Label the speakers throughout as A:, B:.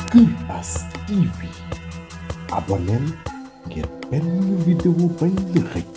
A: Kër Bass TV abonneel ngir benn vidéo bañ la rëcc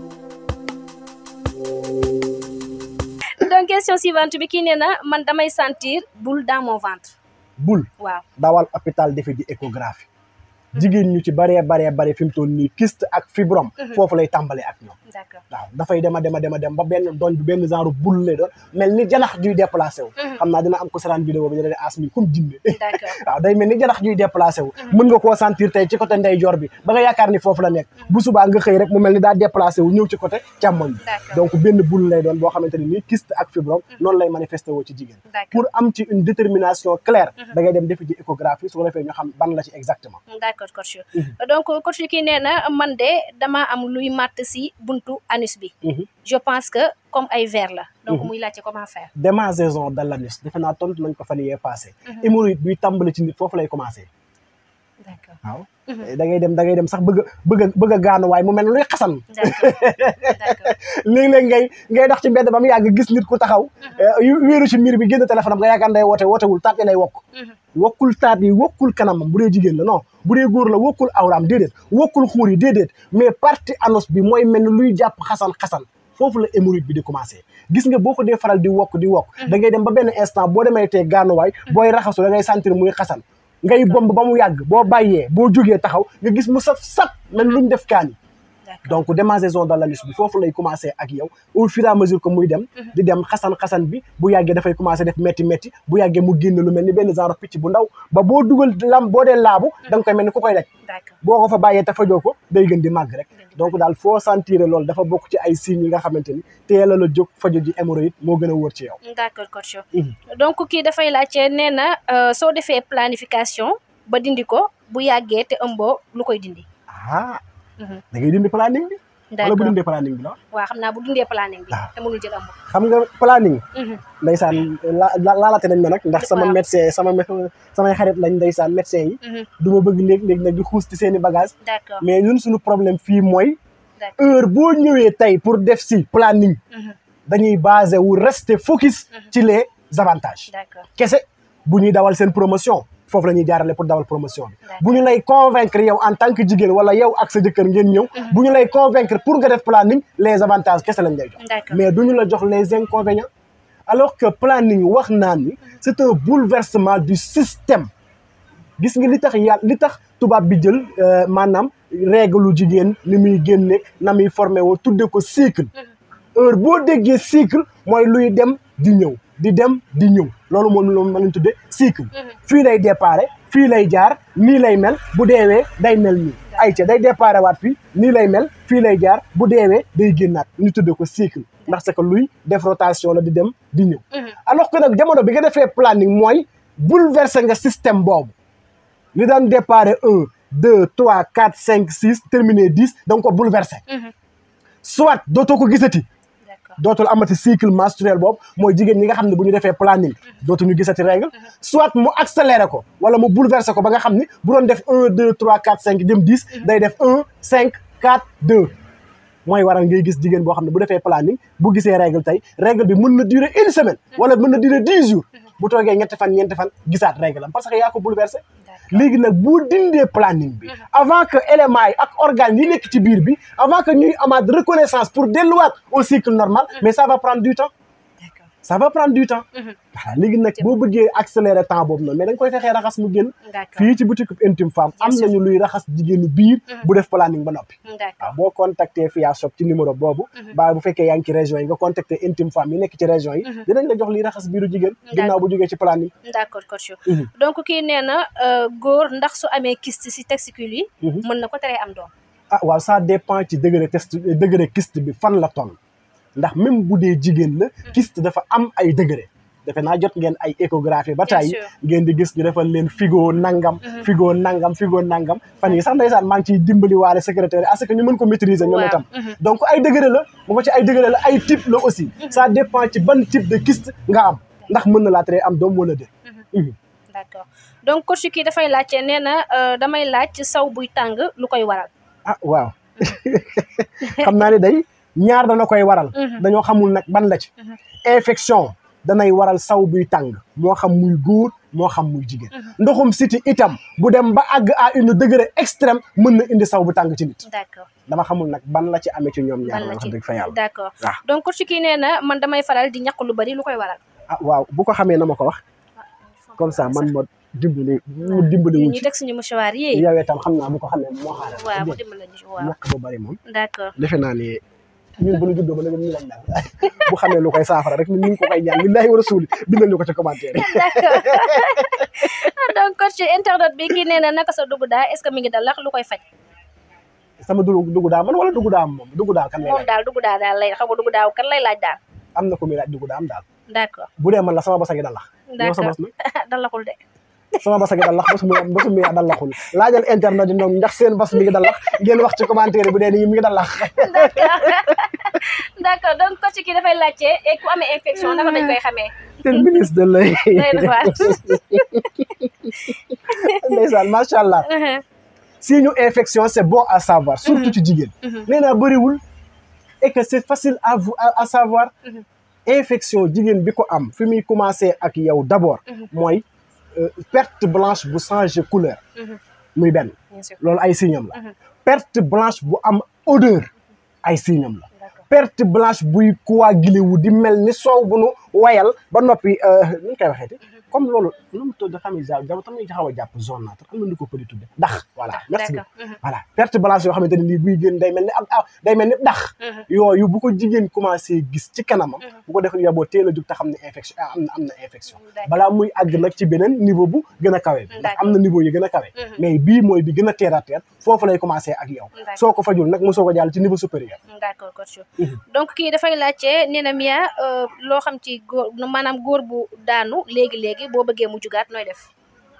B: donc question suivante bi kii nee na man damay sentir boule dans mon ventre
C: bul
B: waaw
C: dawal hôpital defi ji échographie jigéen ñu ci baree baree bare fi mu toll nii kyste ak fibrome foofu lay tàmbalee ak ñoom
B: d'accord
C: waaw dafay dema dema dema dem ba benn doñ bi benn genre bul lay doon mel ni janax juy déplacé wu xam naa dina am ko saraan vidéo bi dina de as mi comme jinne
B: d'accord
C: waaw day mel ni janax juy déplacé wu mën nga koo sentir tey ci côté ndeyjoor bi ba nga yaakaar ni foofu la nekk bu subaa nga xëy rek mu mel ni daa déplacé wu ñëw ci côté càmmoñ bi
B: D'accord.
C: donc benn bul lay doon boo xamante ne nii kyste ak fibrome noonu lay manifesté woo ci jigéen
B: D'accord.
C: pour am ci une détermination claire da ngay dem defi ji échographie su ko defee ñu xam ban la ci exactement
B: d'accord coach donc coach kii nee na man de dama am luy màtt si buntu anus bi je pense que comme ay verre la donc muy laajte comment faire
C: démangeaison de l'anus defe naa tontu nañ ko fan yee passé hémorroïde buy tàmbali ci nit foofu lay commencé
B: d'accord
C: waaw da ngay dem da ngay dem sax bëgg a bëgg a bëgg a gaanu waaye mu mel ne luy xasan
B: d'accord d'accord
C: léeg-léeg ngay ngay dox ci mbedd ba mu yàgg gis nit ku taxaw yu- wéeru ci miir bi génn téléphone am nga yaakaar day woote wootewul taat yi lay wokk wokkul taat yi wokkul kanamam bu dee jigéen la non bu dee góor la wokkul awraam déedéet wokkul xuur yi déedéet mais partie anus bi mooy mel ni luy jàpp xasan-xasan foofu la hémorroïde bi di commencé gis nga boo ko dee faral di wokk di wokk da ngay dem ba benn instant boo demee tee gaanuwaay booy raxasu da ngay sentir muy xasan ngay bomb ba mu yàgg boo bàyyee boo jógee taxaw nga gis mu saf sap mel luñ def kaani
B: d'accord
C: donc démangeaison de l'anus bi foofu lay commencé ak yow au fur et à mesure que muy dem di dem xasan-xasan bi bu yàggee dafay commencé def métti métti bu yàggee mu génn lu mel ni benn genre picc bu ndaw ba boo dugal lam boo dee laabu da nga koy mel ni ku koy daj
B: d'accord
C: boo ko fa bàyyee te fajoo ko day gën di màgg rek donc daal foo sentir loolu dafa bokk ci ay signes yi nga xamante ni teel a la jóg faju ji hémorroïde moo gën a wóor ci yow
B: d'accord coach donc kii dafay laajte nee na euh, soo defee planification ba dindi ko bu yàggee te ëmboo lu koy dindi
C: ah
B: Mhm.
C: da ngay dindi planning bi wala bu
B: d'accord
C: dindee planning bi la
B: waaw xam naa bu dindee planning bi
C: Ah.
B: te mënul jël ëmb
C: xam nga planning
B: Mhm.
C: ndeysaan la la laalate nañ ma nag ndax sama
B: Waaw.
C: médecin sama mé- samay xarit lañ ndeysaan médecin yi
B: Mhm.
C: du ma bëgg léeg-léeg nag di xuus ci seen i bagage
B: d'accord
C: mais ñun suñu problème fii mooy
B: d'accord
C: heure boo ñëwee tey pour def si planning
B: Mhm.
C: dañuy basé wu rester focus ci les avantages
B: d'accord
C: kese bu ñuy dawal seen promotion foofu la ñuy jaarale pour dawal promotion bi
B: D'accord.
C: bu ñu lay convaincre yow en tant que jigéen wala yow ak sa jëkkër ngeen ñëw bu ñu lay convaincre pour nga def planning les avantages kese lañ lay jox
B: D'accord.
C: mais du ñu la jox les inconvénients alors que planning wax naa ni c'est un bouleversement du système gis nga li tax yàlla li tax tubaab bi jël euh, maanaam règle lu jigéen ni muy génne na muy formé woo tudde ko cycle heure boo déggee cycle mooy luy dem di ñëw di dem di ñëw loolu moom loolu ma leen tuddee cycle fii lay déparé fii lay jaar nii lay mel bu deewee day mel nii ay ca day déparé waat fii nii lay mel fii lay jaar bu deewee day génnaat ñu tudde ko cycle ndax c'est que luy def rotation la di dem di ñëw alors que nag jamono bi nga defee planning mooy bouleverser nga système boobu li daan déparé un deux trois quatre cinq six terminé dix da nga ko bouleverser
B: Mhm.
C: soit dootoo ko gisati
B: d'accord
C: dootul amati cycle menstruel boobu mooy jigéen ñi nga xam ne bu ñu defee planning dootuñu gisati règle soit mu accéléré ko wala mu bouleversé ko ba nga xam ni bu doon def un deux trois quatre cinq jëm dix day def un cinq quatre deux mooy waral ngay gis jigéen boo xam ne bu defee planning bu gisee règle tey règle bi mën na durer une semaine wala mën na durer dix jours bu toogee ñetti fan ñeenti fan gisaat règle am parce que yaa ko bouleversé
B: d'accord
C: léegi nag boo dindee planning bi avant que éléments yi ak organes yi nekk ci biir bi avant que ñuy amaat reconnaissance pour delluwaat au cycle normal mais ça va prendre du temps
B: d'accord
C: ça va prendre du temps
B: Mhm.
C: voilà léegi nag boo bëggee accélérer temps boobu noonu mais da nga koy fexee raxas mu génn
B: d'accord
C: fii ci boutique intime femme am
B: Bien sûr.
C: nañu luy raxas jigéenu biir bu def planning ba noppi waaw
B: d'accord
C: boo contacter Fia Shop ci numéro boobu ba bu fekkee yaa ngi ci région yi nga contacter intime femme yi nekk ci région yi dinañ la jox liy raxas biiru jigéen ginnaaw bu jógee ci planning
B: d'accord coach
C: Mhm.
B: donc kii nee na euh, góor ndax su amee kyste si testicule yi mën na ko teree am doom
C: ah waaw ça dépend ci degré test degré kyste bi fan la toll ndax même bu dee jigéen la kyste dafa am ay degré defe naa jot ngeen ay échographie ba
B: Bien
C: tey
B: sûr.
C: ngeen di gis ñu defal leen figo nangam figo nangam figo nangam fan yi sax ndeysaan maa ngi ciy dimbali waale secrétaire yi à ce que ñu mën ko maîtriser ñoom
B: Waaw.
C: itam
B: Mhm.
C: donc ay degré la bu ko ci ay degré la ay type la aussi ça dépend ci ban type de kyste nga am ndax mën na laa tere am doom wala déet Mhm.
B: d'accord donc coach kii dafay laajte nee na euh, damay laaj saw buy tàng lu koy waral
C: ah waaw xam naa ne day ñaar dana koy waral
B: Mhm.
C: dañoo xamul nag ban la ci infection danay waral saw buy tàng moo xam muy góor moo xam muy jigéen ndoxum siti itam bu dem ba àgg à une degré extrême mën na indi saw bu tàng ci nit
B: d'accord
C: dama xamul nag ban la ci amee ci ñoom ñaar
B: ban la
C: wax
B: ci
C: dëgg fa yàlla
B: d'accord
C: waaw
B: donc coach kii nee na man damay faral di ñaq lu bari lu koy waral
C: ah waaw bu ko xamee na ma ko wax comme ça man ma dimbali mu dimbali wu
B: ñu
C: ci
B: teg suñu mouchoir yi
C: yow itam xam naa bu ko xamee moo xaaral
B: waaw mu dimbali ñu waaw
C: ñàkk bu bari moom
B: d'accord
C: defe naa ne ñun bu ñu juddoo ba léegi ñu lañ daal bu xamee lu koy saafara rek ñun ñu ngi ko koy ñaan lillahi wa rasuli bindal ñu ko ci commentaire yi
B: d'accord donc coach internet bi kii nee na naka sa dugg daa est-ce que mi ngi dal lax lu koy faj
C: sama dugg dugg daa man wala dugg daa am moom dugg daa kan lay
B: moom
C: laaj
B: daal dugg daa daal lay xam nga dugg daaw kan lay laaj daal
C: am na ko muy laaj dugg daa am daal
B: d'accord
C: bu dee man la sama basa gi dalax yow sa
B: d'accord
C: bas nag
B: dalaxul de
C: sama basa gi dalax basu muy basu muy dalaxul laajal internet yi ñoom ndax seen bas mi ngi dalax ngeen wax ci commentaire bu dee ni mi ngi dalax
B: d'accord d'accord donc coach kii dafay laajte et ku amee infection naka dañ koy xamee
C: te ministre de lay
B: doy na waar
C: ndeysaan macha allah signe infection c'est bon à savoir surtout ci jigéen nee naa bëriwul et que c'est facile à vous à, à savoir infection jigéen bi ko am fi muy commencé ak yow d'abord mooy euh, perte blanche bu changer couleur muy benn
B: bien sûr
C: loolu ay signam la
B: Mhm.
C: perte blanche bu am odeur ay signam la
B: d'accord
C: perte blanche buy coagulé wu di mel ni soow bu nu wayal ba noppi nu ñu koy waxeeti comme loolu nu mu tudd xam ne ja jam tam nañu xaw a jàpp jaunâtre am na nu ko pëdi tudde ndax voilà merci
B: d'accord
C: beaucoup voilà perte blanche yoo xamante ne nii buy génn day mel ni ab ah day mel ni ndax yooyu bu ko jigéen commencé gis ci kanamam bu ko def yaboo teel a jug te xam ne infection ah am na am na infection
B: D'accord.
C: balaa muy àgg nag ci beneen niveau bu gën a kawe bi ndax am na niveau yi gën a kawe
B: Mhm.
C: mais bii mooy bi gën a terre à terre foofu lay commencé ak yow
B: D'accord.
C: soo ko fajul nag mosoo ko jàll ci niveau supérieur
B: d'accord coach
C: Mhm.
B: donc kii dafay laajte nee na Mia euh, loo xam ci góor maanaam góor bu daanu léegi léegi boo bëggee mu jugaat nooy def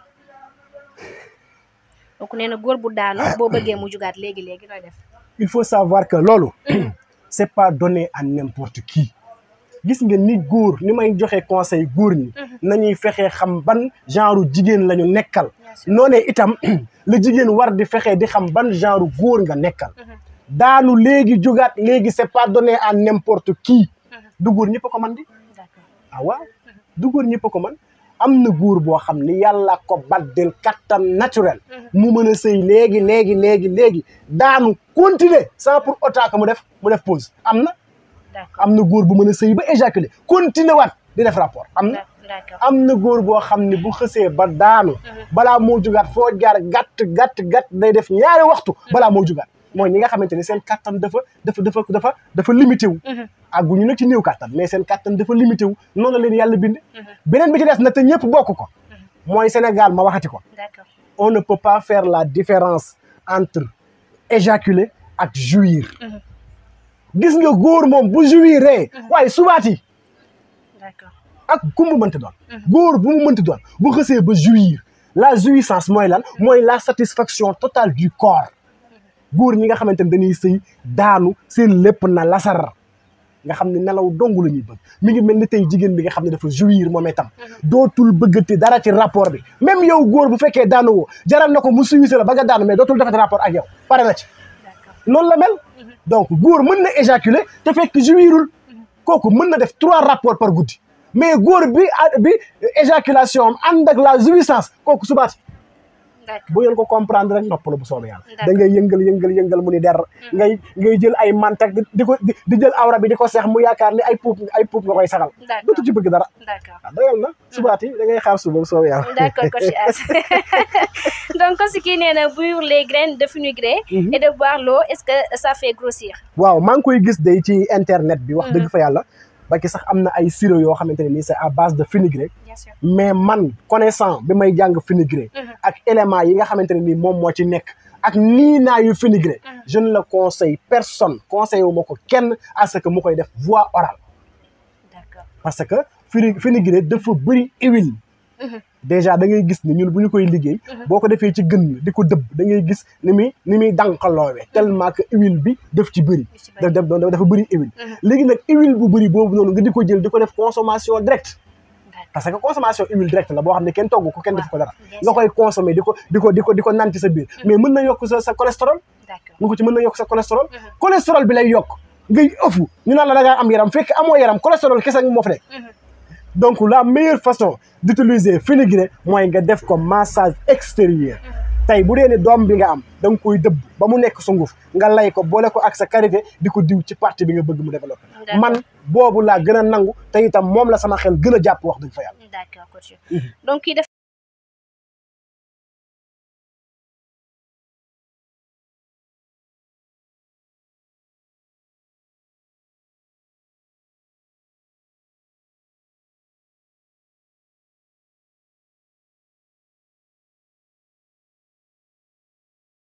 B: donc nee na góor bu daanu boo bëggee mu jugaat léegi léegi nooy def
C: il faut savoir que loolu c'est pas donné à n'importe qui gis nga ni góor ni may joxe conseil góor ñi nañuy fexee xam ban genre jigéen la ñu nekkal noonee itam la jigéen war di fexee di xam ban genre góor nga nekkal daanu léegi jógaat léegi c'est pas donné à n'importe qui du góor ñëpp a ko man di
B: d'accord
C: ah waaw du góor ñëpp a ko man am na góor boo xam ni yàlla ko baddel kattan naturel mu mën a sëy léegi léegi léegi léegi daanu continuer sans pour autant que mu def mu def pause am na
B: d'accord
C: am na góor bu mën a sëy ba éjaculer continuer waat di def rapport am na
B: d'accord
C: am na góor boo xam ne bu xësee ba daanu balaa moo jugaat foo jaar gàtt gàtt gàtt day def ñaari waxtu balaa moo jugaat mooy ñi nga xamante ni seen kattan dafa dafa dafa dafa dafa limité wu àgguñu nag ci néew kattan mais seen kattan dafa limité wu noonu la leen yàlla bind beneen bi ci des na te ñëpp bokk ko mooy Sénégal ma waxati ko
B: d'accord
C: on ne peut pas faire la différence entre éjaculer ak jouir gis nga góor moom bu jouiree waaye subaati
B: d'accord
C: ak ku mu mënti doon góor bu mu mënti doon bu xësee ba jouir la jouissance mooy lan mooy la satisfaction totale du corps góor ñi nga xamante ne dañuy sëy daanu seen lépp na lasar nga xam ne nelaw dong la ñuy bëgg mi ngi mel ni tey jigéen bi nga xam ne dafa jouir moom itam dootul bëggati dara ci rapport bi même yow góor bu fekkee daanu woo jaral na ko mu suisse la ba nga daanu mais dootul defati rapport ak yow pare na ci
B: d'accord
C: noonu la mel donc góor mën na éjaculer te fekk jouirul kooku mën na def trois rapports par guddi mais góor bi bi éjaculation am ànd ak la jouissance kooku subaati
B: d'accord
C: bu ngeen ko comprendre rek noppalu bu soobee yàlla
B: D'accord.
C: da ngay yëngal yëngal yëngal mu ni der ngay ngay jël ay mantak di di ko di di jël awra bi di ko seex mu yaakaar ni ay puub ay puub nga koy saxal
B: d'accord
C: dootu ci bëgg dara
B: d'accord
C: ah doyal na subaati da ngay xaar suba bu soobee yàlla
B: D'accord, coach As. Donc, ce qui est pour les graines de fenugrec
C: Mhm.
B: et de boire l'eau, est-ce que ça fait grossir
C: waaw maa ngi koy gis day ci internet bi wax dëgg fa yàlla ba ki sax am na ay sirop yoo xamante ne nii c'est à base de fenugrec
B: Bien sûr.
C: mais man connaissant bi may jàng fenugrec
B: Mhm.
C: ak éléments yi nga xamante ne nii moom moo ci nekk ak nii naa yu fenugrec
B: Mhm.
C: je ne le conseille personne conseillé wu ma ko kenn à ce que mu koy def voie orale
B: D'accord.
C: parce que feni fenugrec dafa bëri huile
B: Mhm.
C: déjà da ngay gis ni ñun bu ñu koy liggéey boo ko defee ci gën di ko dëbb da ngay gis ni muy ni muy dànqaloowee tellement que huile bi daf ci bëri
B: Daf ci bëri.
C: da da dafa bëri huile
B: Mhm.
C: léegi nag huile bu bëri boobu noonu nga di ko jël di ko def consommation directe
B: D'accord.
C: parce que consommation huile directe la boo xam ne kenn togg ko kenn def ko dara
B: Bien
C: nga
B: sûr.
C: koy consommer di ko di ko di ko di ko naan ci sa biir mais mën na yokk sa sa cholestérol
B: D'accord.
C: nga ko ci mën na yokk sa cholestérol
B: Mhm.
C: cholestérol bi lay yokk ngay ëfu ñu naan la da ngaa am yaram fekk amoo yaram cholestérol kese nga moo fa nekk
B: Mhm.
C: donc la meilleure façon d'utiliser fenugrec mooy nga def ko massage extérieur tey bu dee ne doom bi nga am da nga koy dëbb ba mu nekk sunguf nga lay ko boole ko ak sa karité di ko diw ci partie bi nga bëgg mu développé
B: D'accord.
C: man boobu laa gën a nangu te itam moom la sama xel gën a jàpp wax dëgg fa yàlla
B: d'accord coach donc kii def